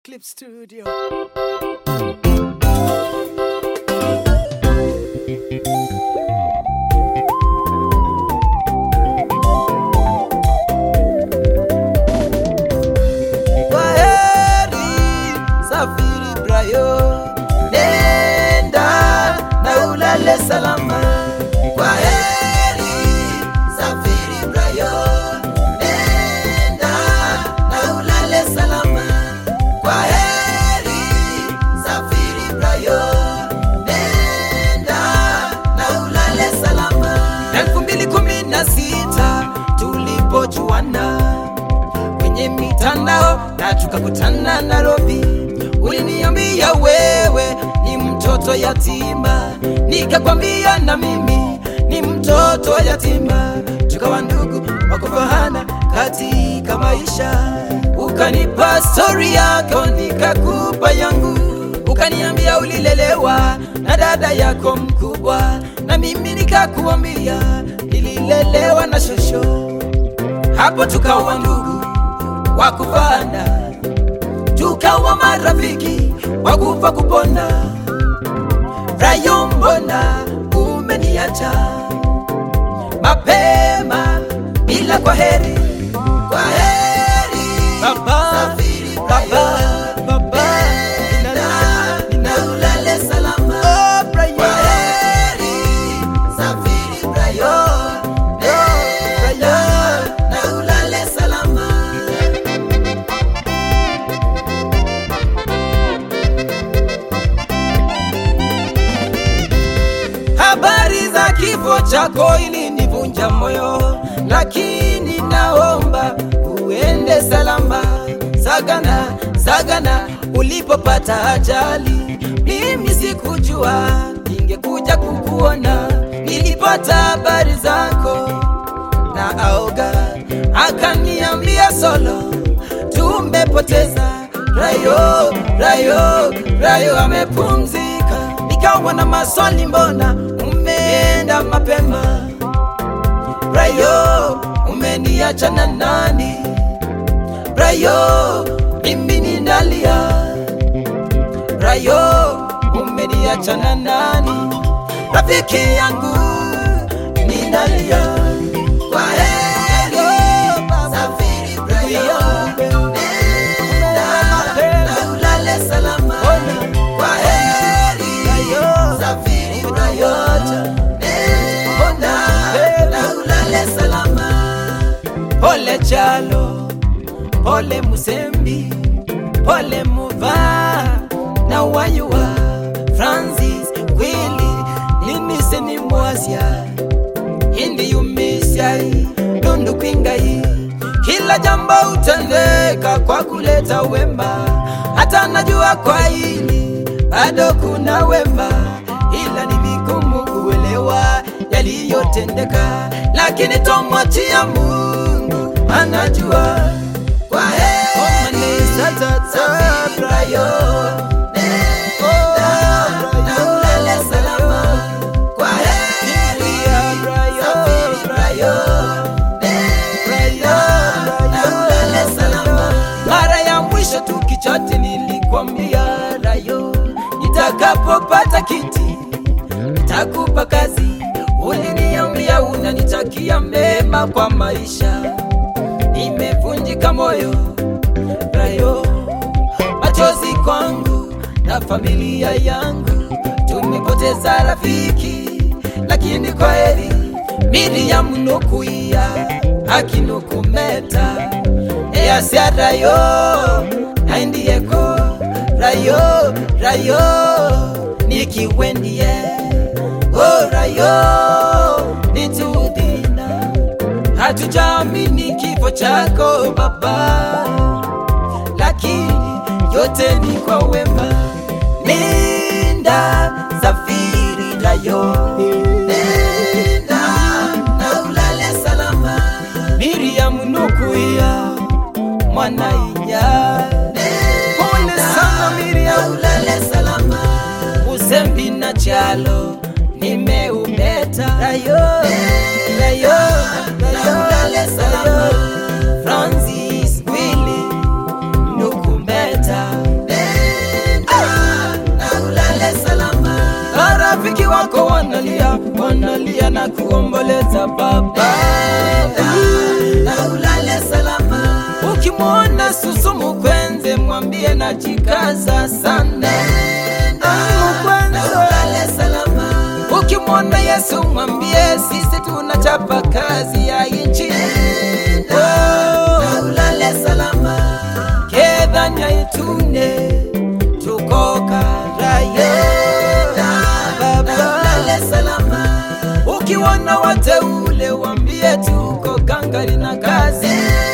Clip Studio. Kwaheri, safiri Brayo, nenda na ulale salama. Kwaheri, safiri Brayo, nenda na ulale salama. Kwaheri, safiri Brayo, nenda na ulale salama. elfu mbili kumi na sita tulipojuana kwenye mitandao na tukakutana Nairobi. Uliniambia wewe ni mtoto yatima, nikakwambia na mimi ni mtoto yatima, tukawa ndugu wa kufahana katika maisha. Ukanipa stori yako, nikakupa yangu, ukaniambia ulilelewa na dada yako mkubwa, na mimi nikakuambia nililelewa na shosho hapo tukawa ndugu wa kufana, tukawa marafiki wa kufa kupona. Rayo, mbona umeniacha mapema bila kwa heri? Kwa heri baba, safiri baba, baba, nina na ulale salama. Oh, Brayo. Kwa heri safiri Brayo, nenda na ulale salama. Habari za kifo chako ilinivunja moyo, lakini naomba uende salama. Sagana, Sagana, ulipopata ajali, mimi sikujua ningekuja kukuona. Nilipata habari zako na aoga, akaniambia solo, tumepoteza Rayo, Rayo, Rayo amepumzika. Nikawa na maswali, mbona umeenda mapema? Rayo, umeniacha na nani? Rayo, mimi ninalia. Rayo, umeniacha na nani? Rafiki yangu ninalia. Kwa heri, safiri Brayo, nenda na ulale salama. Kwa heri, safiri Brayo, nenda na ulale salama. Pole Chalo, pole Musembi, pole Muva na Wayua, Francis Kwili, Linise ni Mwasya, Hindi Yumisyai, Dundu Kwingai, kila jambo utendeka kwa kuleta wema, hata najua kwa hili bado kuna wema, ila ni vigumu kuelewa yaliyotendeka, lakini tomwachia Mungu anajua. Kwa heri safiri Brayo, nenda na ulale salama. Kwa heri safiri Brayo, nenda na ulale salama. Mara ya mwisho tukichati nilikwambia Rayo, nitakapopata kiti nitakupa kazi. Uliniambia unanitakia mema kwa maisha, nimevunjika moyo Rayo, machozi kwangu na familia yangu, tumepoteza rafiki, lakini kwa heri Miriam nukuia akinukumeta easia Rayo naindieko Rayo Rayo nikiwendie o Rayo nitudhina hatujaamini kifo chako baba lakini yote ni kwa wema. Nenda safiri Rayo, nenda na ulale salama. Miriam nukuia mwana inya, pole sana Miriam, ulale salama. Usembi na Chalo nimeumeta Rayo, Rayo, Rayo, ulale salama. Francis Willy na kuomboleza baba na ulale salama ukimwona susu mukwenze mwambie na jikaza sana Ah, na mukwenze ulale salama ukimwona yesu mwambie sisi tunachapa kazi ya inchi na Oh, ulale salama kedhanya itune tukokarayo na baba ulale salama ukiwana wateule wambie tuko gangari na kazi